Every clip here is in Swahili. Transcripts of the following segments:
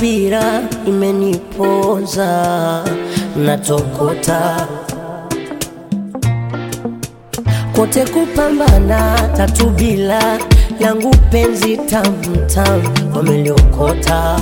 subira imeniponza, natokota kote kupambana, tatu bila langu penzi tamtam wameliokota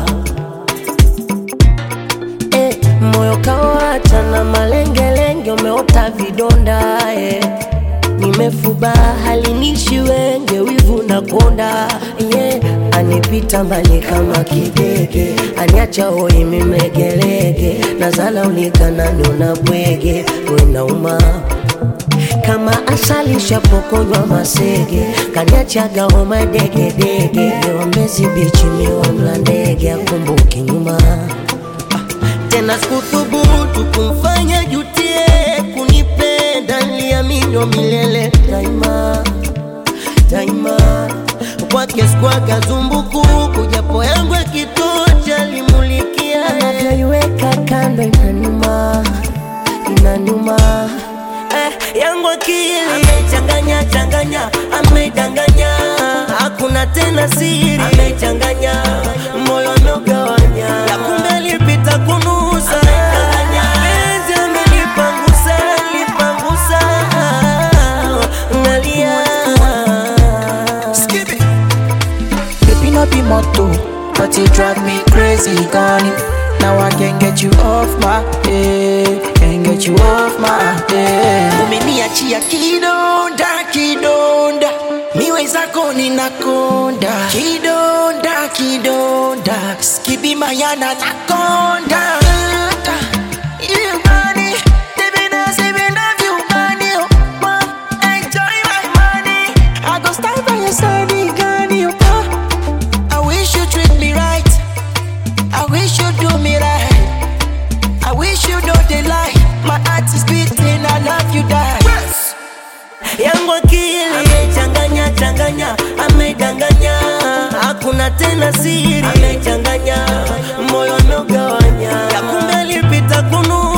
eh, moyo kawacha na malengelenge, umeota vidonda eh. Nimefuba halinishi wenge, wivu na konda yeah. Anipita mbali kama kidege, aniacha hoi mimegelege, nazala ulikanani una bwege wenauma kama asali shapokonywa masege, kaniachaga homa degedege, wambezi bichi miwa mla ndege, akumbuki nyuma tena sikuthubutu kumfanya jutie kunipenda, niliaminwa milele daima daima, kwake sikwaga zumbukuku, japo yangu ya kitocha limulikia, anavyoiweka kando inanuma inanuma eh, yangu akili amechanganya changanya, amedanganya, hakuna tena siri, amechanganya moyo ameugawanya, ya kumbe alipita kunusa, penzi amelipangusa, lipangusa, nalia Skip it. Baby, no be motto, but you drive me crazy, gone. Now I can't get you off my head, can't get you off my head. Umeniachia kidonda, kidonda, miwe zako ninakonda, kidonda, kidonda, skibi mayana nakonda. You money, living as if you love you money, oh, oh, enjoy my money. I go stand by your side, Gani, oh, oh. I wish you treat me right. I wish you do me right. I wish you know the lie. My heart is beating, I love you, die. yangu akili amechanganya changanya, amedanganya, hakuna tena siri, amechanganya moyo ameugawanya, ya kumbe alipita kunu